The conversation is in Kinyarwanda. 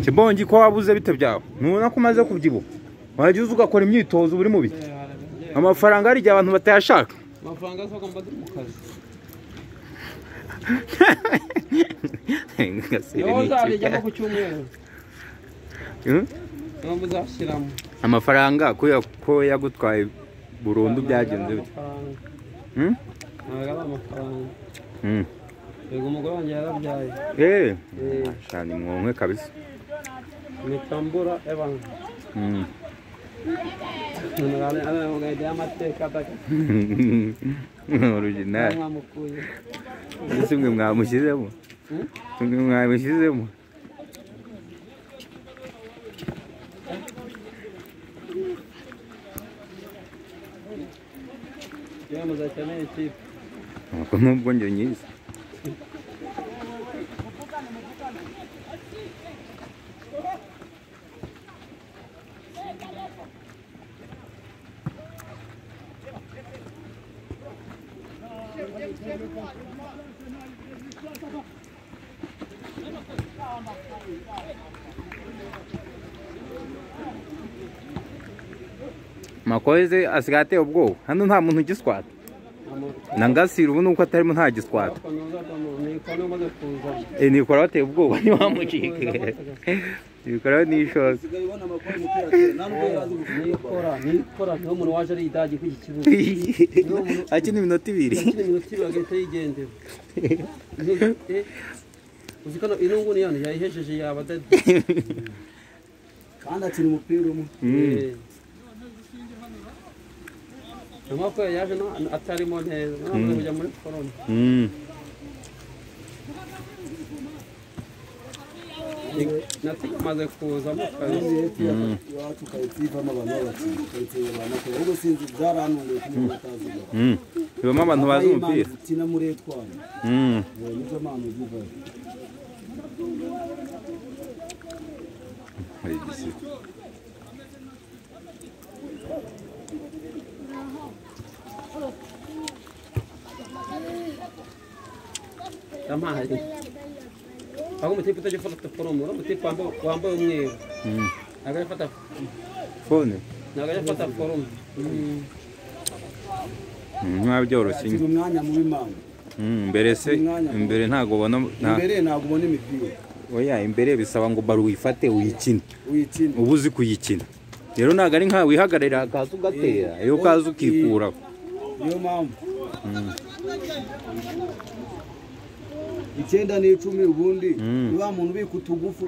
kibongi ko wabuze bite byawe nubona ko umaze kubyibuha wajya uza ugakora imyitozo buri mu biti amafaranga hari igihe abantu batayashaka amafaranga aza agomba ari mu kazi Gaseri niho ni uzabijyamo ikipe. ku cyumweru Hmm? niho muzashyiramo amafaranga ko ya- ko yagutwaye burundu byagenze bite amafaranga Hmm? ntabwo ari amafaranga Hmm. yego umugore wanjye yarabyaye Eh, Eh. shani mwonwe kabisa mitambura ebanga Hmm. aragahita y'amateka adaka original mwamukuye ese mwe mwamushyizemo Hmm? mwe mwamushyizemo yewe muzakeneye ikipe Ntabwo nubwo njye nyizi makoze asigaye ateye ubwoba hano nta muntu ugiswata na ngasira ubu nuko atarimo nta giswata ariko ntuzatamo niko namaze kuzana nikora bateye ubwoba ntiwamucike nikora n'ishoza usigaye ubona amakuru umupira atera nta n'ubwo yari azi gukina nikora nikora niho umuntu waje ari idagi kuri iki kibuga akina iminota ibiri yakina iminota ibiri agahita yigendera Eh, uzi ko ino nguni yani yayihejeje yaba dadi kandi akina umupira umwe Eh. amaboko yayo yaje na- atarimo neza ntabwo kujya muri forume Mm. natsinze amaze kuzamo kandi hepfo iwacu karitsiye ivamo abantu b'abakinnyi karitsiye abantu bakora ubwo sinzi byarantunguye ko umuntu atazi gukora Mm. bibamo abantu bazi umupira ukina muri etwari Mm. nizo mpamvu zivayo Hari igisigo. amazi aho umutipe utajya ufata forume uriya mutipe wambaye- wambaye umweru Mm. ntabwo ajya afata fone ntabwo ajya afata forume Mm. Mm, ntiwabyoroshye akina umwanya mubi mpamvu Mm, mbere se imbere ntabwo ubona nta- imbere ntabwo ubona imipira oya imbere bisaba ngo baro uyifate uyikine uyikina uba uzi kuyikina rero ntabwo ari nkawe wihagararira hakaza ugatera iyo ukaza ukikuraho niyo mpamvu icyenda n'icumi ubundi Mm. ni wa muntu ubika utugufu